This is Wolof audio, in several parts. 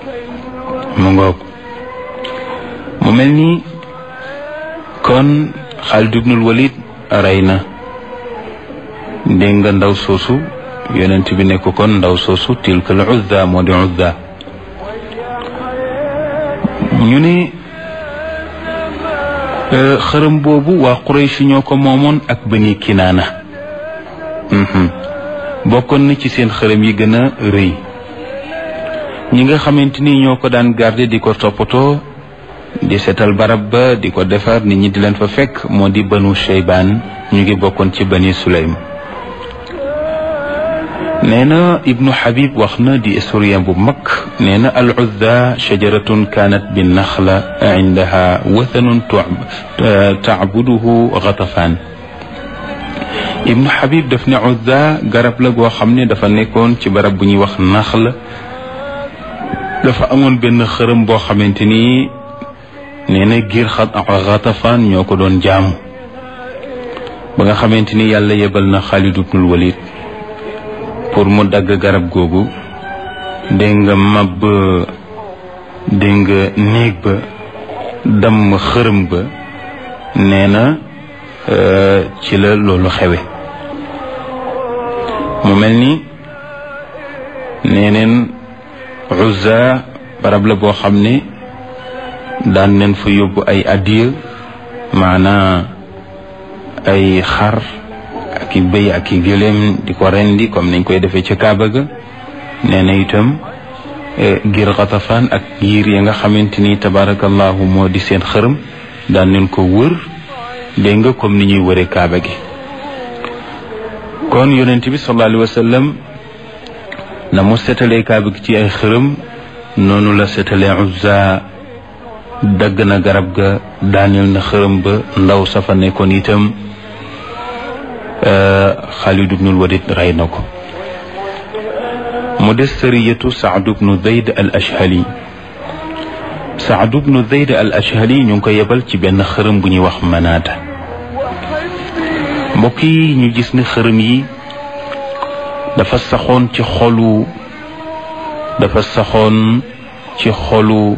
mu ngoog mu mel ni kon Xaalid ibnul Walid rey na dégg nga ndaw soosu yonent bi ne ko kon ndaw soosu tilka al uzza moo di uzza ñu ne xërëm boobu waa Quraysh ñoo ko moomoon ak Bani Kinaana bokkoon na ci seen xërëm yi gën a rëy ñi nga xamante ni ñoo ko daan garder di ko toppatoo di seetal barab ba di ko defar nit ñi di leen fa fekk moo di banu Shaybaan ñu ngi bokkoon ci Bani Sulaym nee na ibnu Habib wax na di historien bu mag nee na al uzza shajaratun kaanat bi naxla indaha wathanun tacbuduhu Ghatafaan ibnu Habib daf ne uzza garab la goo xam ne dafa nekkoon ci barab bu ñuy wax naxla dafa amoon benn xërëm boo xamante ni nee na giir Ghatafaan ñoo ko doon jaamu ba nga xamante ni yàlla yebal na Xaalid ibnul Walid pour mu dagg garab googu dégg nga mab dégg nga néeg ba damm xërëm ba nee na ci la loolu xewe mu mel ni nee neen Uzza barab la boo xam ne daan neen fa yóbbu ay addiya maanaa ay xar ak i bëy ak i gëléem di ko rendi comme niñ koy defee ca Kaaba ga nee na itam ngir Xatafaan ak giir ya nga xamante ni tabarakallahu moo di seen xërëm daan nañ ko wër dégg nga comme ni ñuy wëree Kaaba gi kon yonent bi sallallahu alayhi wa sallam na mu setalee Kaaba gi ci ay xërëm noonu la setalee Uzza dagg na garab ga daaneel na xërëm ba ndaw safa nekkoon itam Xaalid ibnul Walid rey na ko mu des sariyatu Saad ibnu Zayd al Ashhali Saad ibnu Zayd al Ashhali ñu ngi ko yebal ci benn xërëm bu ñuy wax manaata mbokk yi ñu gis ne xërëm yi dafa saxoon ci xolu dafa saxoon ci xolu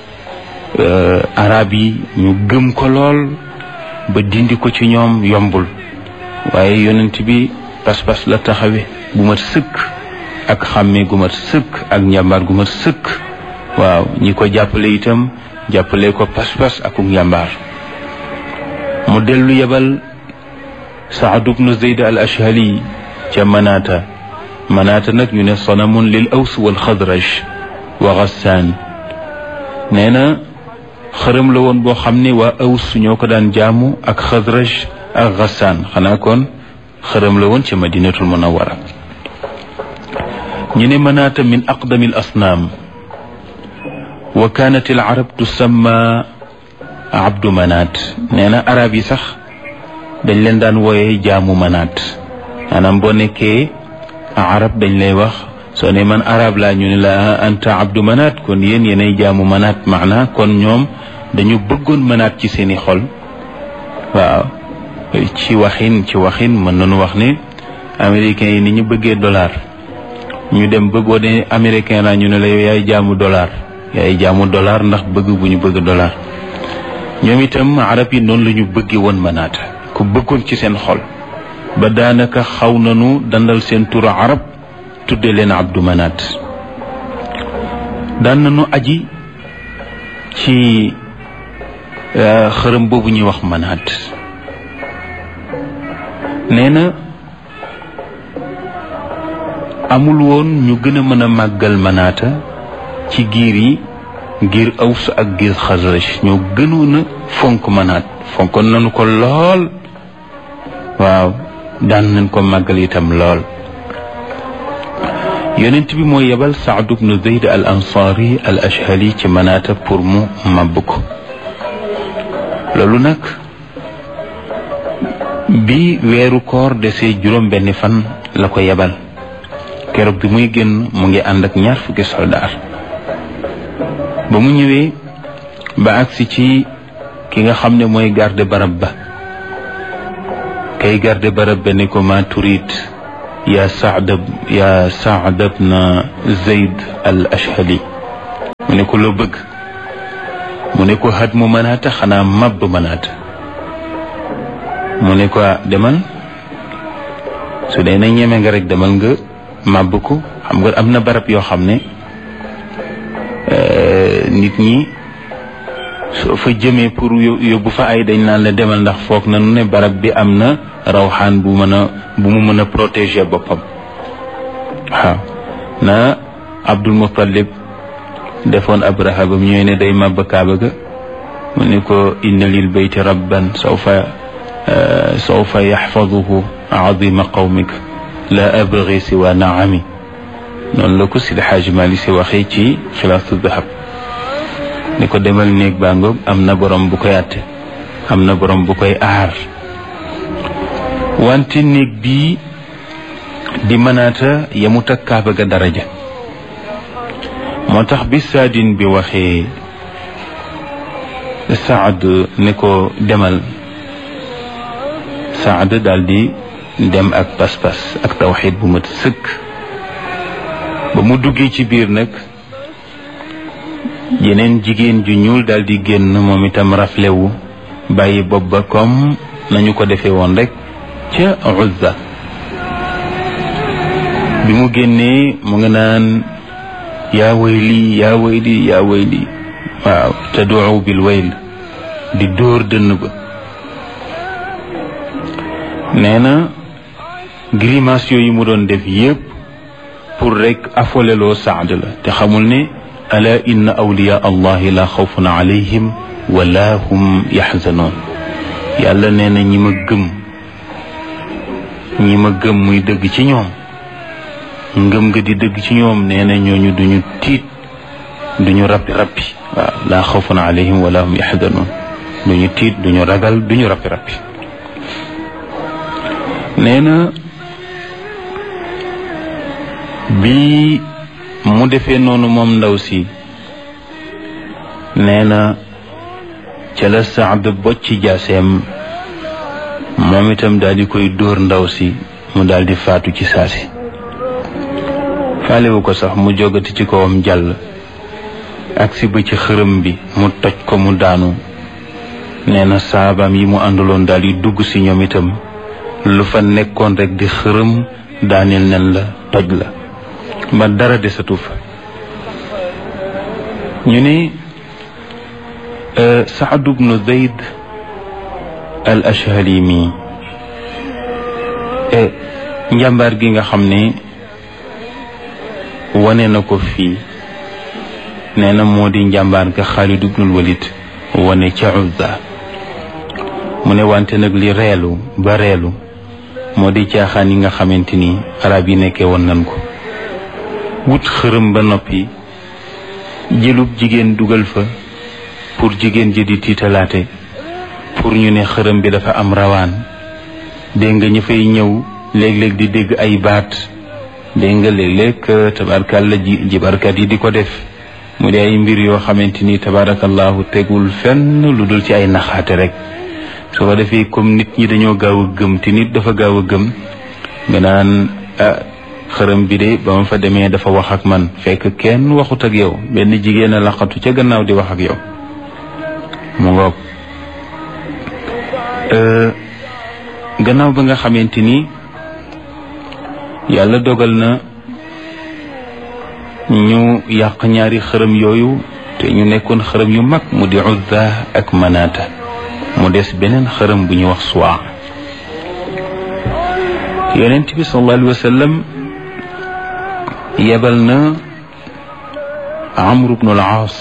arab yi ñu gëm ko lool ba dindi ko ci ñoom yombul waaye yonent bi pas-pas la taxawe bu mat sëkk ak xàmmee gu mat sëkk ak njàmbaar gu mat sëkk waaw ñi ko jàppale itam jàppale ko pas-pas ak njàmbaar mu dellu yebal Saad ibnu Zayd al Ashhali ca Manaata Manaata nag ñu ne sanamun lil aws wal xadraj wa Gassaan nee na xërëm la woon boo xam ne waa aws ñoo ko daan jaamu ak xadraj ak Gassaan xanaa kon xërëm la woon ci madinatul munawara ñu ne manaata min aqdami al asnaam wa kaanat al arab tusamma abdu manaat nee na arab yi sax dañ leen daan wooye jaamu manaat maanaam boo nekkee arab dañ lay wax soo ne man arab laa ñu ne la anta abdu manaat kon yéen yéenay jaamu manaat maana kon ñoom dañu bëggoon manaat ci seeni xol waaw ci waxin ci waxin mën nañu wax ne américains yi ni ñu bëggee dollar ñu dem ba boo dee américain la ñu ne la yow yaay jaamu dollar yaay jaamu dollar ndax bëgg bu ñu bëgg dollar ñoom itam arab yi noonu la ñu bëggee woon manaata ku bëggoon ci seen xol ba daanaka xaw nañu dandal seen turu arab tudde leen abdu manaat daan nañu aji ci xërëm boobu ñuy wax manaat nee na amul woon ñu gën a mën a màggal manaata ci giir yi giir aws ak giir xasraj ñoo gënoon a fonk manaat fonkoon nañu ko lool waaw daan nañ ko màggal itam lool yonent bi moo yebal Saad ibnu Zayd al ansaari al ashhali ci manaata pour mu màbb ko loolu nag bi weeru koor desee juróom benni fan la ko yebal keroog bi muy génn mu ngi ànd ak ñaar fukki soldaar ba mu ñëwee ba agsi ci ki nga xam ne mooy garde barab ba kay garde barab ba ni ko ma turit ya saad ya saad bna zayd al ashhali mu ne ko loo bëgg mu ne ko xat mu mënaata xanaa màbb mënaata mu ne ko demal su dee na ñeme nga rek demal nga màbb ko xam nga am na barab yoo xam ne nit ñi soo fa jëmee pour yóbbu fa ay dañ naan la demal ndax foog na nu ne barab bi am na rawxaan bu mën a bu mu mën a protéger boppam waaw na Abdul Muttalib defoon Abraha bam ñëwee ne day màbb kaaba ga mu ne ko inna lil bayti rabban sawfa sawfa yaxfaduhu azima qawmik la abgi siwa naami noonu la ko Sidi Xaaji Mali si waxee ci xilaasu dahab ni ko demal néeg baa ngoog am na borom bu koy àtte am na borom bu koy aar wante néeg bii di mënaata yemut ak kaaba ga daraja moo tax bi saadin bi waxee Saad ne ko demal Saad daal di dem ak pas-pas ak tawxiid bu mat sëkk ba mu duggee ci biir nag yeneen jigéen ju ñuul daal di génn moom itam raflewu bàyyi bopp ba comme nañu ko defee woon rek ca Uzza bi mu génnee mu nga naan yaa wayli yaa wayli yaa wayli waaw taduu bil wayl di dóor dënn ba nee na grimace yooyu mu doon def yépp pour rek afoleloo Saad la te xamul ne ala inna awliya allahi la xawfun alayhim wala hum yaxzanoon yàlla nee na ñi ma gëm ñi ma gëm muy dëgg ci ñoom ngëm nga di dëgg ci ñoom nee na ñooñu duñu tiit duñu rappi rappi waaw laa xawfun alayhim wala hum yaxzanoon duñu tiit duñu ragal duñu rappi rappi nee na bi mu defee noonu moom ndaw si nee na ca la Saad bocci jaaseem moom itam daal di koy dóor ndaw si mu daal di faatu ci saasi faalewu ko sax mu jogati ci kawam jàll agsi ba ci xërëm bi mu toj ko mu daanu nee na saabaam yi mu àndaloon daal di dugg si ñoom itam lu fa nekkoon rek di xërëm daaneel nen la toj la ba dara desatu fa ñu ne Saad bnu Zayd al Ashhali mi njàmbaar gi nga xam ne wane na ko fii nee na moo di njàmbaar ga Xaalid ibnul Walid wane ca Uzza mu ne wante nag li reelu ba reelu moo di caaxaan yi nga xamante ni arab yi nekkee woon nan ko wut xërëm ba noppi jëlub jigéen dugal fa pour jigéen ji di tiitalaate pour ñu ne xërëm bi dafa am rawaan dégg nga ñu fay ñëw léeg-léeg di dégg ay baat dégg nga léeg-léeg tabarakàlla ji jibarkat yi di ko def mu di ay mbir yoo xamante ni tabarakallahu tegul fenn lu dul ci ay naxaate rek su ko defee comme nit ñi dañoo gaaw a gëm te nit dafa gaaw a gëm nga naan ah xërëm bi de ba ma fa demee dafa wax ak man fekk kenn waxut ak yow benn jigéen a laqatu ca gannaaw di wax ak yow mu ngoog gannaaw ba nga xamante ni yàlla dogal na ñu yàq ñaari xërëm yooyu te ñu nekkoon xërëm yu mag mu di Uzza ak Manaata mu des beneen xërëm bu ñu wax Suwaa yonent bi sallallahu alayhi wa sallam yebal na Amr ibn al-Aas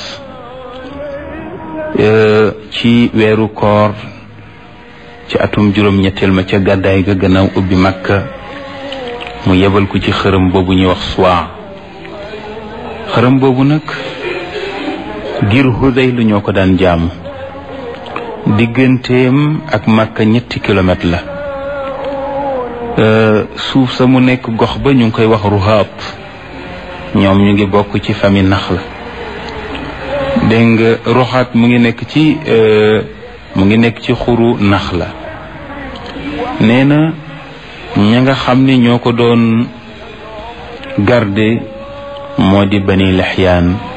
ci weeru koor ci atum juróom-ñetteel ma ca gàddaay ga gannaaw ubbi Makka mu yebal ko ci xërëm boobu ñuy wax Suwaa xërëm boobu nag ngir Hudayl ñoo ko daan jaamu digganteem ak Makka ñetti kilomètre la suuf sa mu nekk gox ba ñu ngi koy wax Ruhaat ñoom ñu ngi bokk ci famille Naxla dégg nga Ruhaat mu ngi nekk ci mu ngi nekk ci xuru Naxla nee na ña nga xam ni ñoo ko doon garde moo di Bani Lexyaan